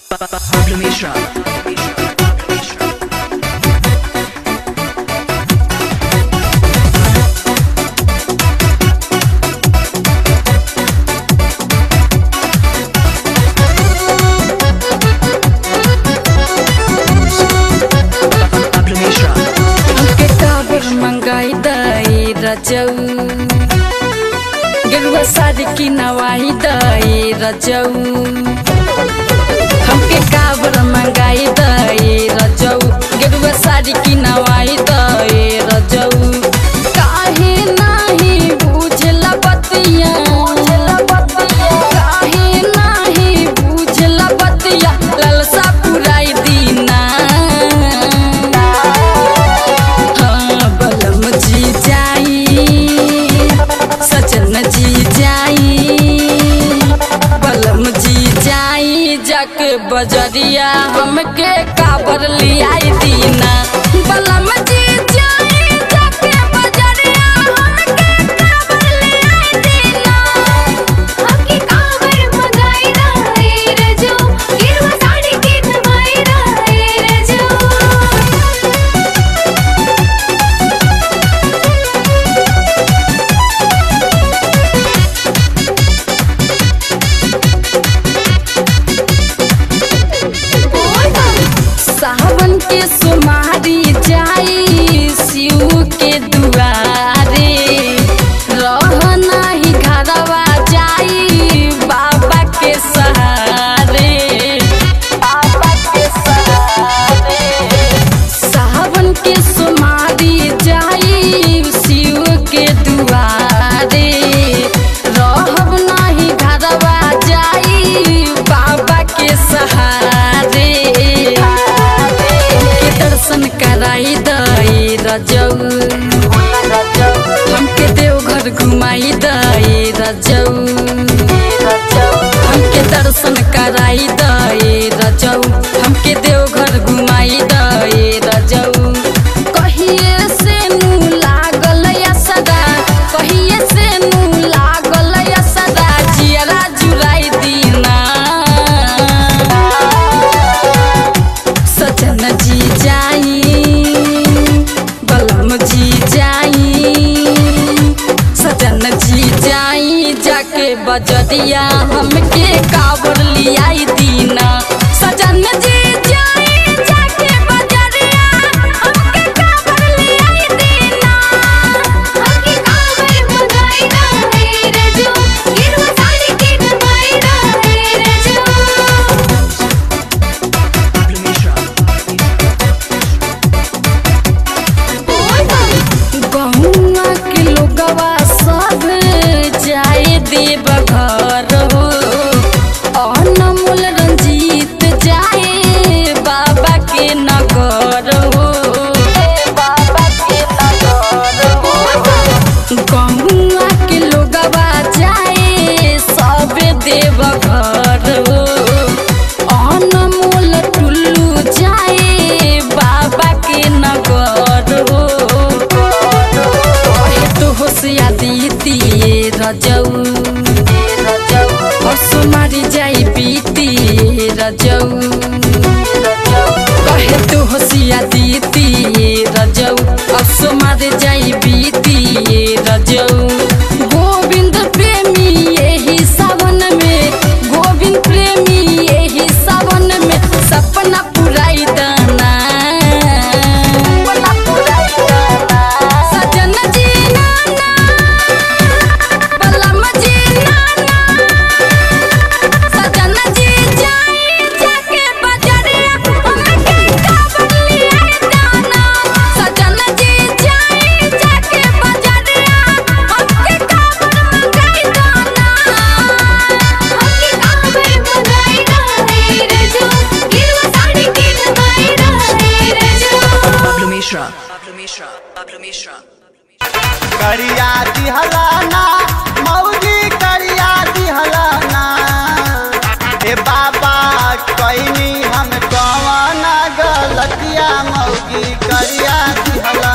Pablo Mishra. Pablo Mishra. हमके काबर मंगाई दई रजऊ गेरुआ साड़ी की नवाई दई रजऊ हमके काबर मंगाई दई रजऊ गेरुआ साड़ी की नवाई दई रजऊ काहे नाही बुझला बतिया काहे नाही बुझला बतिया ललसा पुराई दीना हाँ बलम जी जाई सजन जी जाई बलम जी जाई जाके बजरिया हमके काबर लियाई दीना बलम जी जाई जाके बजरिया हमके काबर लियाई दीना हमके कावर मंगाई रहे रजो गिरवा साड़ी के नवाई रहे रजो सावन के सुमारी जाई शिव के दुआरे रह नाही घरवा जाई बाबा के सहारे बाबा के सहारे सावन के सुमारी जाई शिव के दुआरे रहब नाही घरवा जाई बाबा के सहारे के दर्शन कराई दई रजऊ हमके देवघर घुमाई दई रजऊ हमके दर्शन कराई दई रजऊ हमके देवघर घुमाई दई रजऊ कहिए से नू लागल या सदा कहिए से नू लागल या सदा जियरा जुराई दीना सजन जी जाई बलम जी जाई सजन जी जाई जाके बजरिया हमके काबर लियाई दीना सजन जी जाई जाके बजरिया हमके काबर लियाई दीना हमके कावर मंगाई रहे रजो गिरवा साड़ी के नवाई रहे रजो Pablo Mishra. गहुआ के लोगवा सब जाए देव घर हो अनमोल रंजीत जाए बाबा के नगर हो बाबा के नगर हो गहुआ के लोगवा जाए सब देव घर हो अनमोल टुल्लू जाए बाबा के नगर हो कहे तो होशिया दीती रजऊ और सुमारी जाई बीती रजऊ कहे तो होशिया दीती रजऊ और सुमारी जाई बीती रजऊ गोविंद प्रेमी यही सावन में गोविंद प्रेमी यही सावन में सपना पुराई दाना सजन जी नाना बलम जी नाना सजन जी जाई जाके बजरिया हमके काबर लियाई दाना सजन जी जाई जाके बजरिया हमके काबर मंगाई दाना हमके कावर मंगाई रहे रजो गिरवा साड़ी के नवाई रहे रजो Pablo Mishra. Pablo Mishra. Pablo Mishra. करिया दिहलाना मौजी करिया दिहलाना ए बाबा कैनी हम कवन गलतिया मौगी करिया दिहलाना